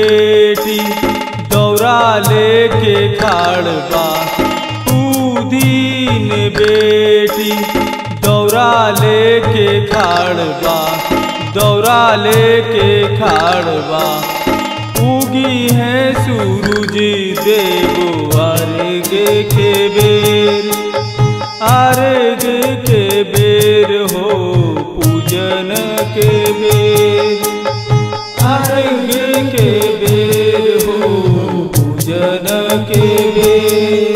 बेटी दौरा लेके खाड़ बा दीन बेटी दौरा लेके खाड़ बा दौरा लेके खाड़ बा उगी है सूरज देव अर्घ के बेर अर्घ के बेर हो पूजन के बेर अर्घ के बेर हो पूजन के बेर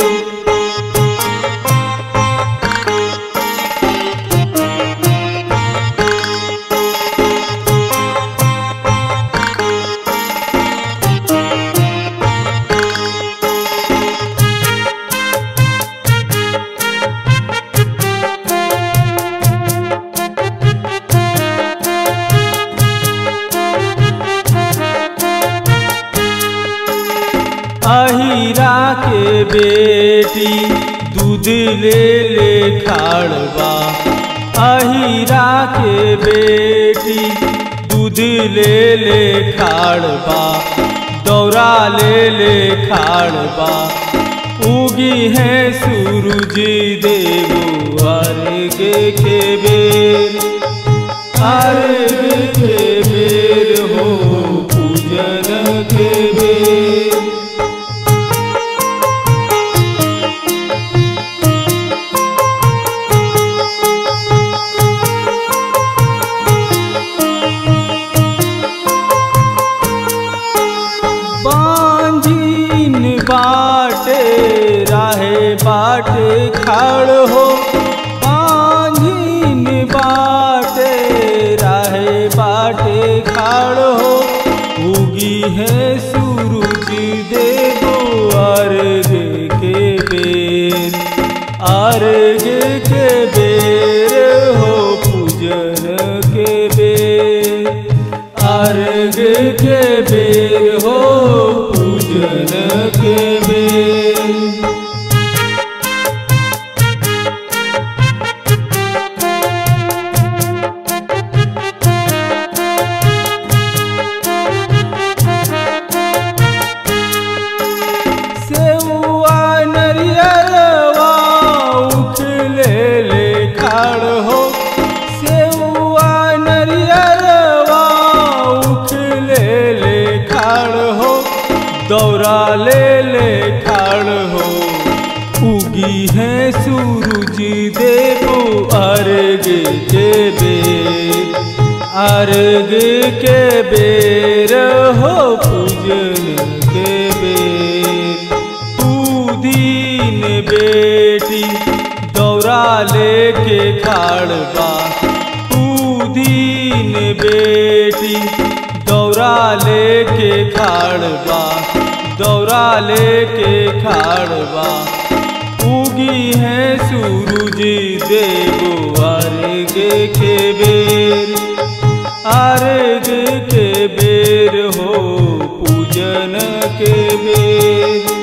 अहिरा के बेटी दूध ले ले खाड़बा अहिरा के बेटी दूध ले ले खाड़बा दौरा ले ले खाड़बा उगी है सूरज देव अर्घ के बेर अर्घ के बेर हो पूजन के बेर बांझीन बाटे राहे बाटे खाड़ हो बांझीन बाटे राहे बाटे खाड़ हो उगी है सूरज देवो अर्घ के बेर अर्घ के बेर हो पूजन के बेर अर्घ के बेर हो पूजन के बेर सेउआ नरियरवा उठ ले ले खाड़ हो सेउआ नरियरवा उठ ले ले खाड़ हो दौरा ले ले खाड़ हो उगी है सूरज देवो अर्घ के बेर अर्घ के बेर हो पूजन के बेर तू दीन बेटी दौरा लेके खाड़ बा तू दीन बेटी दौरा लेके खाड़ बा दौरा लेके खाड़ बा उगी है सूरज देव अर्घ के बेर अर्घ के बेर हो पूजन के बेर